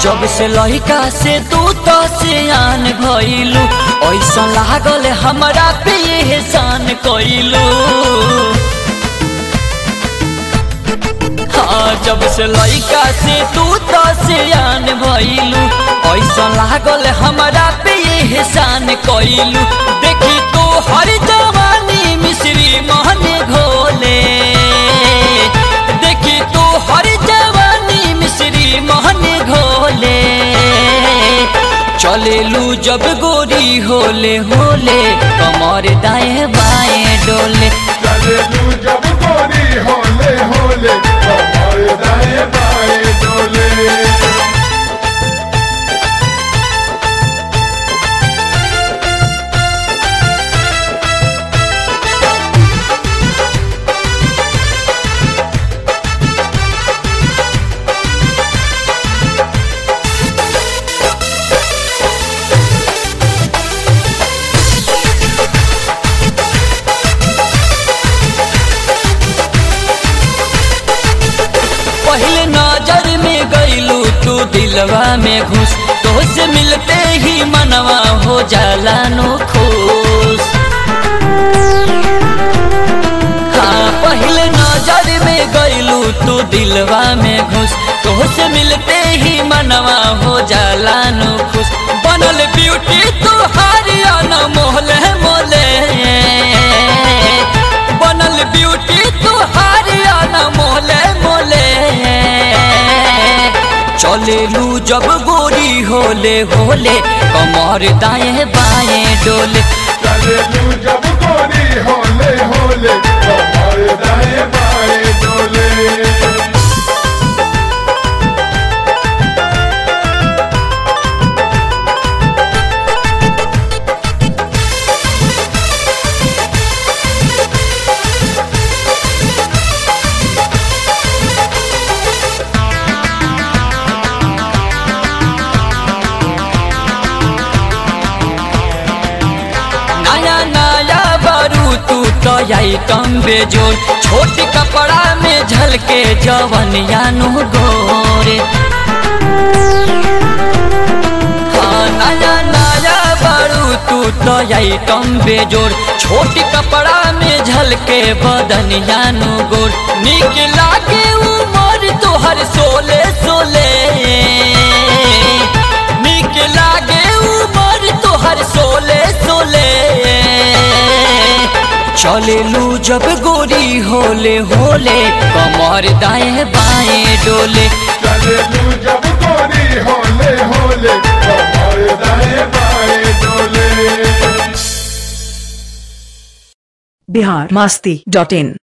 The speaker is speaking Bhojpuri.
जब से लहिका से तू तो सियान भइलू ऐसा लागल हमरा पे एहसान कइलू हाँ जब से लइका से तू तो सियान भइलू ऐसा लागल हमरा पे एहसान कइलू देखी तो हर जवानी मिश्री महने घोले देखी तो हर जवानी मिश्री महने घोले चलेलू जब गोरी होले होले कमर दाएं बाएं डोले चले तू जब गोरी होले होले कमर दाएं बाएं डोले पहले नजर में गईलू तू दिलवा में घुस तो से मिलते ही मनवा हो जाला नो खुश हाँ पहले नजर में गईलू तू दिलवा में घुस तो से मिलते ही मनवा हो जाला नो खुश बनल ब्यूटी तू हारिया न मोहले मोले बनल ब्यूटी तू हारिया न मोले मोले चलेलू जब गोरी होले होले कमर दाएं बाएं डोले चले तू जब गोरी होले होले कमर दाएं बाएं डोले नया नया बारू तू तो आई कम बेजोर छोट कपड़ा में झलके जवन यानु गोरे हाँ नया नया बारू तू तो आई कम बेजोर छोट कपड़ा में झलके बदन यानु गोर निक लागे उमर तोहर सोले सोले निक लागे उमर तोहर सोले सोले चलेलू जब गोरी होले होले कमर दाएं बाएं डोले चले तू जब गोरी होले होले कमर दाएं बाएं डोले बिहार मस्ती डॉट इन